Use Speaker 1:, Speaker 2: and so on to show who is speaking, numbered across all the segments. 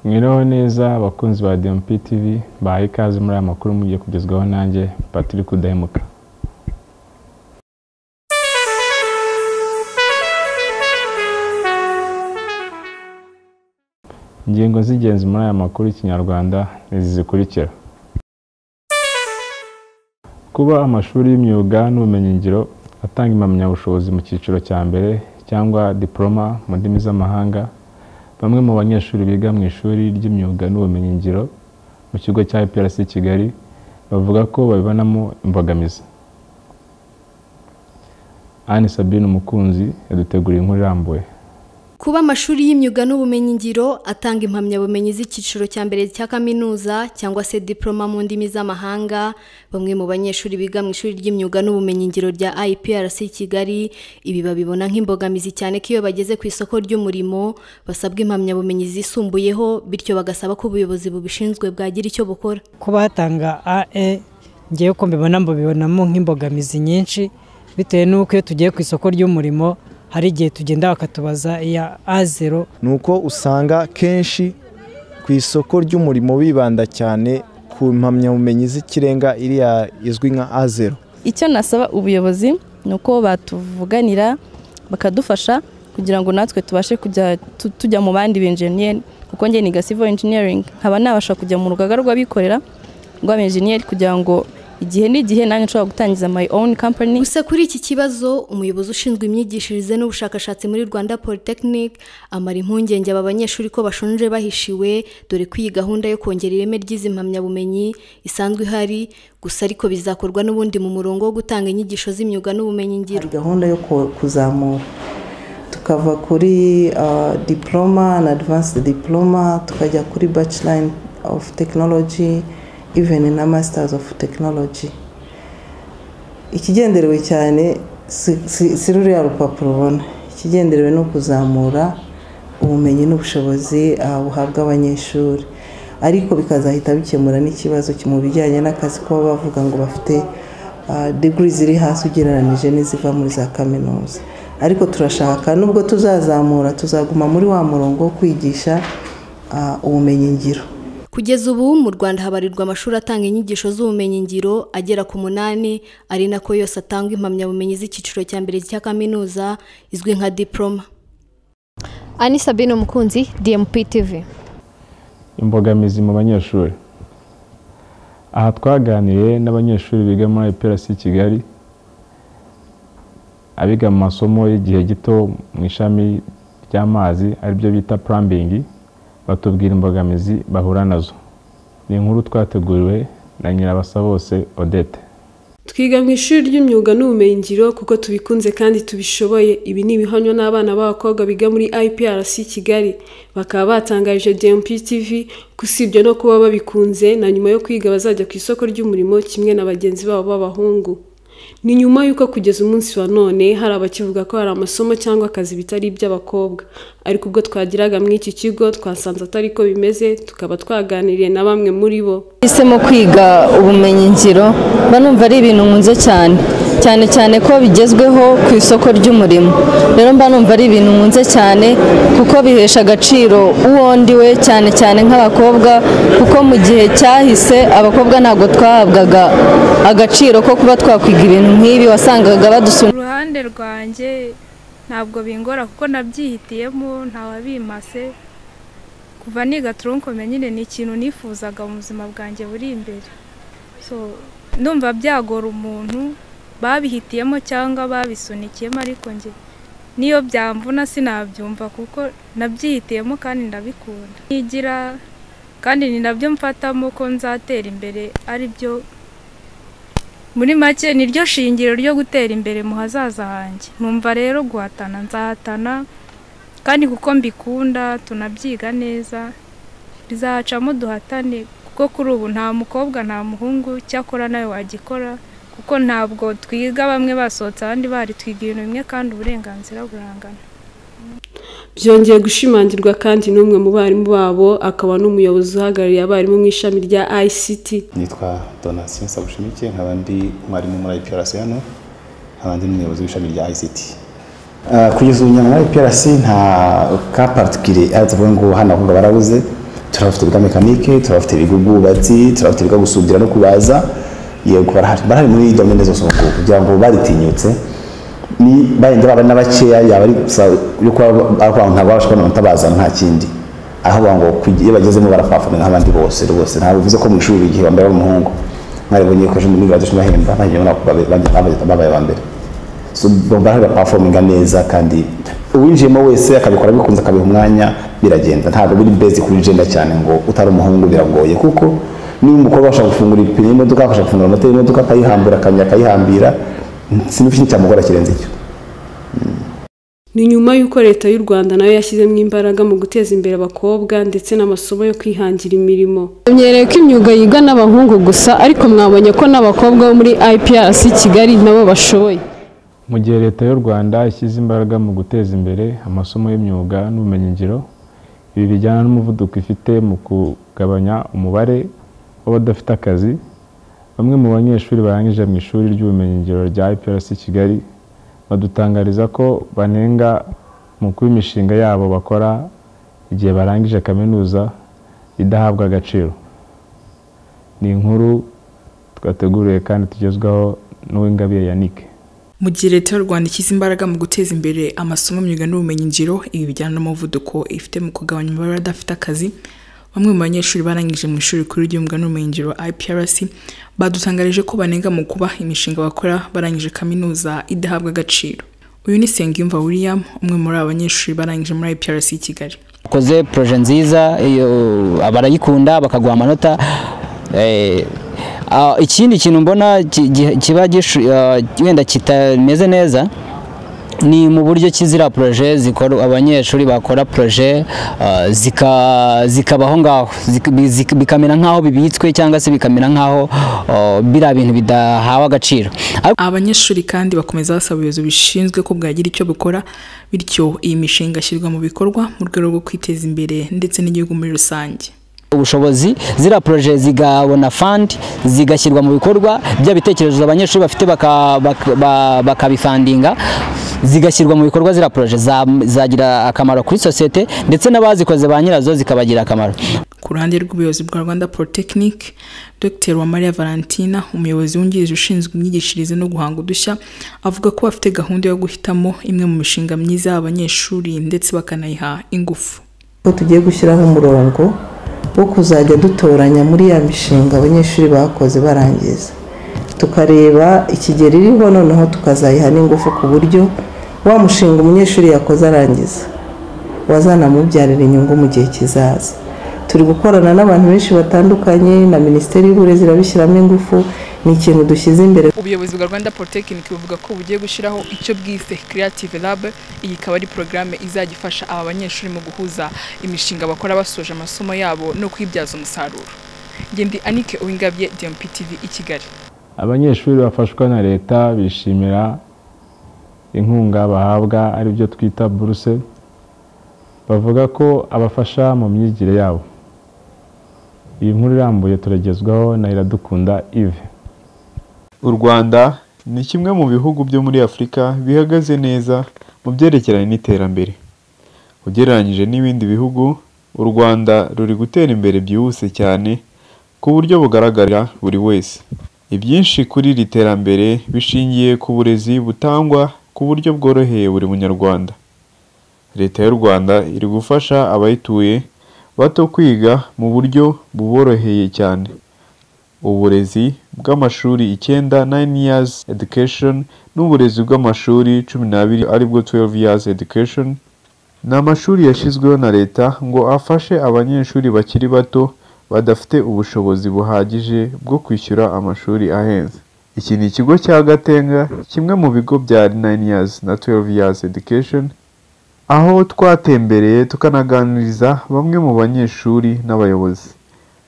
Speaker 1: mwiriho neza abakunzi ba DMP TV bahaye ikaze muri aya makuru mugiye kugezwaho nanjye Patrick Udahemuka ingingo z'ingenzi muri aya makuru y'ikinyarwanda nizi zikurikira kuba amashuri y'imyuga n'ubumenyingiro atanga impamyabushobozi mu cyiciro cya mbere cyangwa diporoma mu ndimi z'amahanga bamwe mu banyeshuri biga mu ishuri ry'imyuga n'ubumenyingiro mu kigo cya IPRC Kigali bavuga ko babibonamo imbogamizi Anne Sabine Umukunzi yaduteguriye inkuru irambuye
Speaker 2: Kuba amashuri y'imyuga n'ubumenyingiro atanga impamyabumenyi z'icyiciro cya mbere cya kaminuza cyangwa se diploma mu ndimi z'amahanga, bamwe mu banyeshuri biga mu ishuri ry'imyuga n'ubumenyingiro rya IPRC Kigali, ibi babibona nk'imbogamizi cyane ko iyo bageze ku isoko ry'umurimo basabwa impamyabumenyi zisumbuyeho, bityo bagasaba ko ubuyobozi bubishinzwe bwagira icyo bukora.
Speaker 3: kuba hatanga ae ngewe uko mbibona mbibonamo nk'imbogamizi nyinshi bitewe n'uko iyo tugiye ku isoko ry'umurimo hari igihe tugenda bakatubaza iya a zero
Speaker 4: ni uko usanga kenshi ku isoko ry'umurimo bibanda cyane ku mpamyabumenyi z'ikirenga iriya izwi nka a zero
Speaker 5: icyo nasaba ubuyobozi ni uko batuvuganira bakadufasha kugira ngo natwe tubashe kujya tu- tujya mu bandi benjeniyeri kuko njye niga civil engineering nkaba nabasha kujya mu rugaga rw'abikorera rw'abenjeniyeri kugira ngo igihe n'igihe nanjye nshobora gutangiza my own company
Speaker 2: Gusa kuri iki kibazo umuyobozi ushinzwe imyigishirize n'ubushakashatsi muri Rwanda Polytechnic amara impungenge aba banyeshuri ko bashonje bahishiwe dore ko iyi gahunda yo kongera ireme ry'izi mpamyabumenyi isanzwe ihari gusa ariko bizakorwa n'ubundi mu murongo wo gutanga inyigisho z'imyuga n'ubumenyingiro.
Speaker 6: hari gahunda yo ku- kuzamura tukava kuri ah, diploma na advanced diploma tukajya kuri bachelor of technology even na masters of technology ikigenderewe cyane si- si si ruriya rupapuro ubona ikigenderewe ni ukuzamura ubumenyi n'ubushobozi ah, buhabwa abanyeshuri ariko bikazahita bikemura n'ikibazo ki- mu bijyanye n'akazi kuba bavuga ngo bafite ah, degree ziri hasi ugereranije n'iziva muri za kaminuza ariko turashaka nubwo tuzazamura tuzaguma muri wa murongo wo kwigisha ah, ubumenyingiro
Speaker 2: Kugeza ubu mu Rwanda habarirwa amashuri atanga inyigisho z'ubumenyingiro agera ku munani ari nako yose atanga impamyabumenyi z'icyiciro cya mbere cya kaminuza izwi nka diploma.
Speaker 7: Ani Sabine Mukunzi, DMP TV.
Speaker 1: imbogamizi mu banyeshuri aha twaganiriye n'abanyeshuri biga muri IPRC Kigali abiga mu masomo y'igihe gito mu ishami ry'amazi aribyo bita plumbing batubwira imbogamizi bahura nazo ni inkuru twateguriwe na nyirabasa bose odette
Speaker 8: twiga mu ishuri ry'imyuga n'ubumenyingiro kuko tubikunze kandi tubishoboye ibi ni ibihonywa n'abana b'abakobwa biga muri iprc kigali bakaba batangarije dmp tv ko usibye no kuba babikunze na nyuma yo kwiga bazajya ku isoko ry'umurimo kimwe na bagenzi babo b'abahungu ni nyuma y'uko kugeza umunsi wa none hari abakivuga ko hari amasomo cyangwa akazi bitari iby'abakobwa ariko ubwo twageraga muri iki kigo twasanze atari ko bimeze tukaba twaganiriye na bamwe muri bo
Speaker 9: Nahisemo kwiga ubumenyingiro mba numva ari ibintu nkunze cyane cyane cyane ko bigezweho ku isoko ry'umurimo rero mba numva ari ibintu nkunze cyane kuko bihesha agaciro uwo ndi we cyane cyane nk'abakobwa kuko mu gihe cyahise abakobwa ntabwo twahabwaga agaciro ko kuba twakwiga ibintu nk'ibi wasangaga badusuna
Speaker 10: ku ruhande rwanjye ntabwo bingora kuko nabyihitiyemo ntawabimase kuva niga turunkome nyine ni ikintu nifuzaga mu buzima bwanjye buri imbere so ndumva byagora umuntu babihitiyemo cyangwa babisunikiyemo ariko njye niyo byamvuna sinabyumva kuko nabyihitiyemo kandi ndabikunda nigira kandi ni nabyo mfatamo ko nzatera imbere ari byo muri make ni ryo shingiro ryo gutera imbere mu hazaza hanjye numva rero guhatana nzahatana kandi kuko mbikunda tunabyiga neza bizacamo duhatane kuko kuri ubu nta mukobwa nta muhungu cyakora nawe wagikora kuko ntabwo twiga bamwe basohotse abandi bari twiga ibintu bimwe kandi uburenganzira burangana
Speaker 8: byongeye gushimangirwa kandi n'umwe mu barimu babo akaba n'umuyobozi uhagarariye abarimu mu ishami rya ICT
Speaker 11: nitwa donatien sabushimike nkaba ndi umwarimu muri iprc hano nkaba ndi n'umuyobozi w'ishami rya ict Ah, kugeza ubu nyuma muri iprc nta ka particulier avuga ngo hano ahubwo barabuze turabafite biga mekanike turabafite biga ubwubatsi turabafite biga gusudira no kubaza yego barahari barahari muri domene zose ubu ngubu kugira ngo baritinyutse ni barenda baba na bakeya yaba ari gusa yo kuba bakora ntabwo babasha kubona amanota nta kindi aho bavuga ngo kujya- iyo bagezemo barafafana nk'abandi bose rwose ntabwo bivuze ko mu ishuri igihe wambaye ari umuhungu mwaribonye ko ejo muri gahunda bahemba ntagiye mbona ko babe- babe- babe- babaye aba mbere so barahari bapafominga neza kandi uwinjiyemo wese akabikora bikunze akabiha umwanya biragenda ntabwo biri bezi kuri jenda cyane ngo utari umuhungu biragoye kuko niba umukobwa ashaka gufungura ipine y'imodoka akabasha gufungura amata y'imodoka akayihambura akamenya akayihambira sinzi ikintu cyamugora kirenze icyo
Speaker 8: ni nyuma y'uko leta y'u rwanda nayo yashyizemo imbaraga mu guteza imbere abakobwa ndetse n'amasomo yo kwihangira imirimo
Speaker 12: tumenyereye ko imyuga yiga n'abahungu gusa ariko mwabonye ko n'abakobwa bo muri IPRC Kigali nabo bashoboye
Speaker 1: mu gihe leta y'u rwanda ishyize imbaraga mu guteza imbere amasomo y'imyuga n'ubumenyingiro ibi bijyana n'umuvuduko ifite mu kugabanya umubare w'abadafite akazi bamwe mu banyeshuri barangije mu ishuri ry'ubumenyingiro rya iprc kigali badutangariza ko banenga mu kuba imishinga yabo bakora igihe barangije kaminuza idahabwa agaciro ni inkuru twateguriwe kandi tugezwaho n'uw'ingabiye yannick
Speaker 13: mu gihe leta y'u rwanda ishyize imbaraga mu guteza imbere amasomo imyuga n'ubumenyingiro ibi bijyana n'umuvuduko ifite mu kugabanya umubare w'abadafite akazi bamwe mu banyeshuri barangije mu ishuri rikuru ry'imyuga n'ubumenyingiro iprc badutangarije ko banenga mu kuba imishinga bakora barangije kaminuza idahabwa agaciro uyu ni sengiyumva william umwe muri aba banyeshuri barangije muri iprc i kigali
Speaker 14: ukoze poroje nziza iyo barayikunda bakaguha amanota Eh, ah, ikindi kintu mbona ki- gi- kiba gishu- ah, wenda kitameze neza ni mu buryo kizira poroje zikora abanyeshuri bakora poroje ah, zika- zikabaho ngaho zika- bi- zika- bikamera nk'aho bibitswe cyangwa se bikamera nk'aho ah, biriya bintu bidahawe agaciro
Speaker 13: abanyeshuri kandi bakomeza basaba ubuyobozi bishinzwe ko bwagira icyo bukora bityo iyi mishinga ishyirwa mu bikorwa mu rwego rwo kwiteza imbere ndetse n'igihugu muri rusange
Speaker 14: ubushobozi ziriya poroje zigabona fandi zigashyirwa mu bikorwa bya bitekerezo abanyeshuri bafite baka- bak- ba- bakabifandinga zigashyirwa mu bikorwa ziriya poroje za- zagira akamaro kuri sosiyete ndetse n'abazikoze ba nyirazo zikabagira akamaro
Speaker 13: ku ruhande rw'ubuyobozi bwa rwanda polytechnic dr uwamariya valentina umuyobozi wungirije ushinzwe imyigishirize no guhanga udushya avuga ko bafite gahunda yo guhitamo imwe mu mishinga myiza y'abanyeshuri ndetse bakanayiha ingufu
Speaker 6: ko tugiye gushyiraho umurongo wo kuzajya dutoranya muri ya mishinga abanyeshuri bakoze barangiza tukareba ikigero iriho noneho tukazayiha n'ingufu ku buryo wa mushinga umunyeshuri yakoze arangiza wazanamubyarira inyungu mu gihe kizaza turi gukorana n'abantu benshi batandukanye na minisiteri y'uburezi irabishyiramo ingufu ni ikintu dushyize imbere
Speaker 13: ubuyobozi bwa rwanda polytechnic buvuga ko bugiye gushyiraho icyo bwise creative lab iyi ikaba ari porogaramu izajya ifasha aba banyeshuri mu guhuza imishinga bakora basoje amasomo yabo no kwibyaza umusaruro ngendi anike uwingabye dmp tv i kigali
Speaker 1: abanyeshuri bafashwa na leta bishimira inkunga bahabwa aribyo twita buruse bavuga ko abafasha mu myigire yabo iyi nkuru irambuye turagezwaho na iradukunda ive
Speaker 15: u rwanda ni kimwe mu bihugu byo muri afurika bihagaze neza mu byerekeranye n'iterambere ugereranyije n'ibindi bihugu u rwanda ruri gutera imbere byihuse cyane ku buryo bugaragarira buri wese ibyinshi kuri iri terambere bishingiye ku burezi butangwa ku buryo bworoheye buri munyarwanda leta y'u rwanda iri gufasha abayituye bato kwiga mu buryo buboroheye cyane uburezi bw'amashuri icyenda 9 years education n'uburezi bw'amashuri cumi n'abiri aribwo 12 years education ni amashuri yashyizweho na leta ngo afashe abanyeshuri bakiri bato badafite ubushobozi buhagije bwo kwishyura amashuri ahenze iki ni ikigo cya gatenga kimwe mu bigo bya 9 years na 12 years education aho twatembereye tukanaganiriza bamwe mu banyeshuri n'abayobozi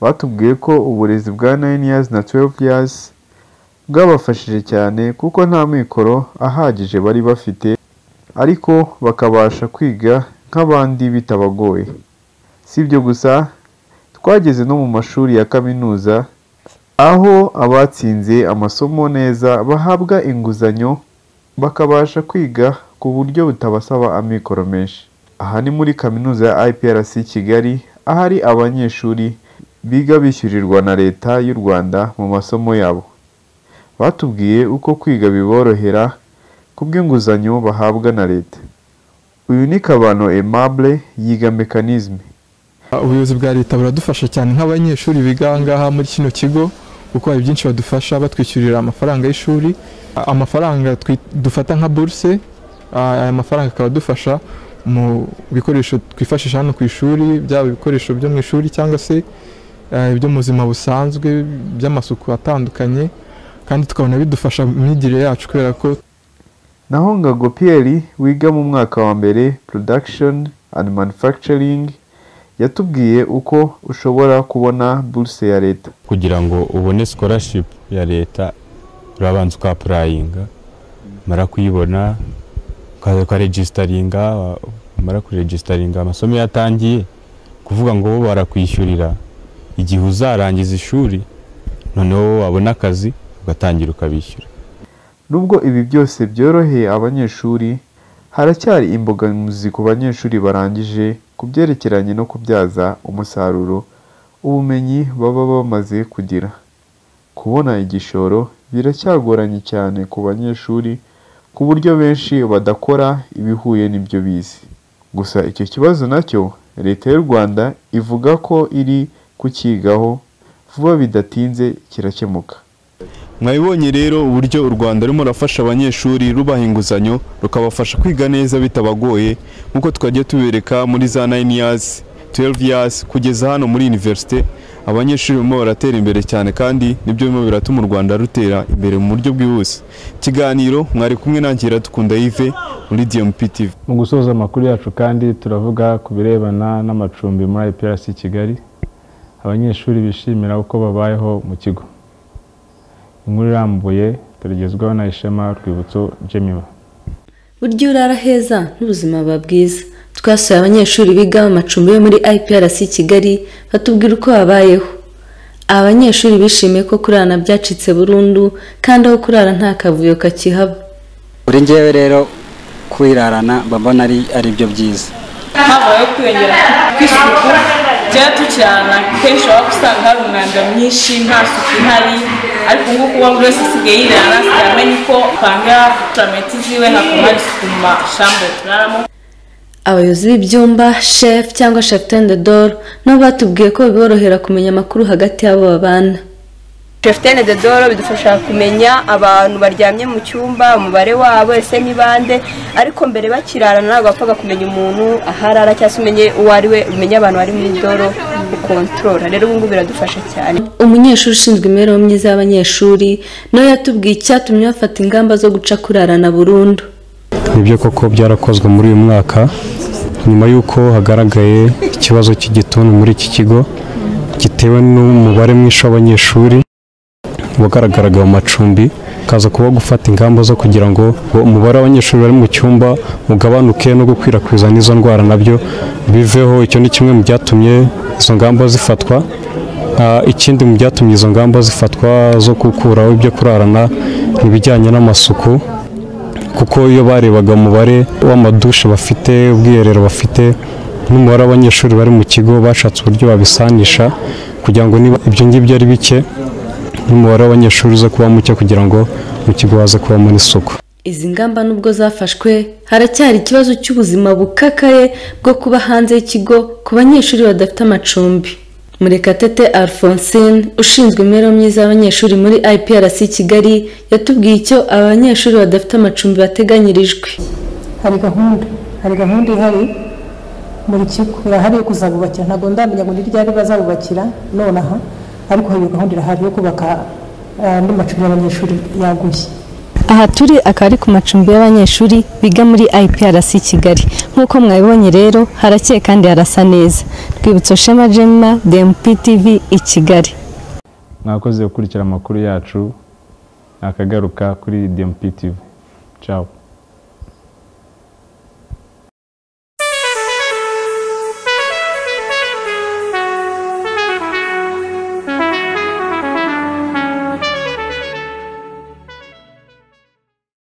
Speaker 15: batubwiye ko uburezi bwa 9 years na 12 years bwabafashije cyane kuko nta mikoro ahagije bari bafite ariko bakabasha kwiga nk'abandi bitabagoye si ibyo gusa twageze no mu mashuri ya kaminuza aho abatsinze amasomo neza bahabwa inguzanyo bakabasha kwiga ku buryo butabasaba amikoro menshi aha ni muri kaminuza ya IPRC Kigali ahari abanyeshuri biga bishyurirwa na leta y'u rwanda mu masomo yabo batubwiye uko kwiga biborohera kubw'inguzanyo bahabwa na leta uyu ni kabano aimable yiga mekanisme
Speaker 16: ubuyobozi bwa leta buradufasha cyane nk'abanyeshuri biga aha ngaha muri kino kigo kuko hari byinshi badufasha batwishyurira amafaranga y'ishuri amafaranga twi- dufata nka buruse ah, aya mafaranga akaba adufasha mu bikoresho twifashisha hano ku ishuri byaba ibikoresho byo mu ishuri cyangwa se ah, ibyo mu buzima busanzwe by'amasuku atandukanye kandi tukabona bidufasha mu myigire yacu kubera ko
Speaker 15: naho ngago pierre wiga mu mwaka wa mbere production and manufacturing yatubwiye uko ushobora kubona buruse ya leta
Speaker 17: kugira ngo ubone scholarship ya leta urabanza ukapurayinga mara kuyibona ukaza ukaregisitaringa mara kuregisitaringa amasomo iyo atangiye kuvuga ngo bo barakwishyurira igihe uzarangiza ishuri noneho wabona akazi ugatangira ukabishyura
Speaker 15: nubwo ibi byose byoroheye abanyeshuri haracyari imbogamizi ku banyeshuri barangije ku byerekeranye no kubyaza umusaruro ubumenyi baba bamaze kugira kubona igishoro biracyagoranye cyane ku banyeshuri ku buryo benshi badakora ibihuye n'ibyo bize gusa icyo kibazo nacyo leta y'u rwanda ivuga ko iri kukigaho vuba bidatinze kirakemuka
Speaker 18: mwabibonye rero uburyo u rwanda rurimo rurafasha abanyeshuri rubaha inguzanyo rukabafasha kwiga neza bitabagoye nk'uko twagiye tubereka muri za 9 years 12 years kugeza hano muri universite abanyeshuri barimo baratera imbere cyane kandi nibyo birimo biratuma u rwanda rutera imbere mu buryo bwihuse ikiganiro mwari kumwe nanjye iradukunda yive muri dmp tv
Speaker 1: mu gusoza amakuru yacu kandi turavuga ku birebana n'amacumbi muri IPRC Kigali abanyeshuri bishimira uko babayeho mu kigo inkuru irambuye turigezwaho na Ishema Rwibutso Jemima
Speaker 19: burya urara heza n'ubuzima buba bwiza twasuye abanyeshuri biga mu macumbi yo muri iprc kigali batubwira uko babayeho abanyeshuri bishimiye ko kurana byacitse burundu kandi aho kurara nta kavuyo kakihaba
Speaker 20: kuri ngewe rero kwirarana mbona ari ari byo byiza
Speaker 21: habayeho kwiyongera kw'isuku tujya tukirana kenshi waba usanga hari umwanda mwinshi nta suku ihari ariko ubu ngubu buri wese asigaye yirana asigaye amenya uko apanga turameti ziwe hakaba hari isuku mu mashambo turaramo
Speaker 19: abayobozi b'ibyumba shefu cyangwa shefu tende doro nabo batubwiye ko biborohera kumenya amakuru hagati y'abo babana
Speaker 22: Chefitene de Doro bidufasha kumenya abantu baryamye mu cyumba umubare wabo ese ni bande ariko mbere bakirarana ntabwo wapfaga kumenya umuntu aho arara cyangwa se umenye uwo ari we umenye abantu bari muri Doro ukontorora rero ubu ngubu biradufasha cyane
Speaker 19: umunyeshuri ushinzwe imibereho myiza y'abanyeshuri nawe yatubwiye icyatumye bafata ingamba zo guca kurarana burundu
Speaker 23: nibyo koko byarakozwe muri uyu mwaka nyuma y'uko hagaragaye ikibazo cy'igituntu muri iki kigo gitewe n'umubare mwinshi w'abanyeshuri wagaragaraga mu macumbi kaza kuba gufata ingamba zo kugira ngo umubare w'abanyeshuri bari mu cyumba ugabanuke no gukwirakwiza n'izo ndwara nabyo biveho icyo ni kimwe mu byatumye izo ngamba zifatwa Ah, ikindi mu byatumye izo ngamba zifatwa zo gukuraho ibyo kurarana ni ibijyanye n'amasuku kuko iyo barebaga umubare w'amadushe bafite ubwiherero bafite n'umubare w'abanyeshuri bari mu kigo bashatse uburyo babisanisha kugira ngo niba ibyo ngibyo ari bike n'umubare w'abanyeshuri uza kuba muke kugira ngo mu kigo haze kubamo n'isuku
Speaker 19: izi ngamba nubwo zafashwe haracyari ikibazo cy'ubuzima bukakaye bwo kuba hanze y'ikigo ku banyeshuri badafite amacumbi murekatete alphonsine ushinzwe imibereho myiza y'abanyeshuri muri iprc kigali yatubwiye icyo aba banyeshuri badafite amacumbi bateganyirijwe
Speaker 24: hari gahunda hari gahunda ihari buri kigo irahari yo kuzabubakira ntabwo ndamenya ngo ni ryari bazabubakira nonaha ariko hari gahunda irahari yo kubaka andi macumbi y'abanyeshuri yaguye
Speaker 9: aha turi akaba ari ku macumbi y'abanyeshuri biga muri IPRC Kigali nk'uko mwabibonye rero harakeye kandi harasa neza rwibutso Shema Jemma DMP TV i Kigali
Speaker 1: mwakoze gukurikira amakuru yacu nakagaruka kuri DMP TV ciao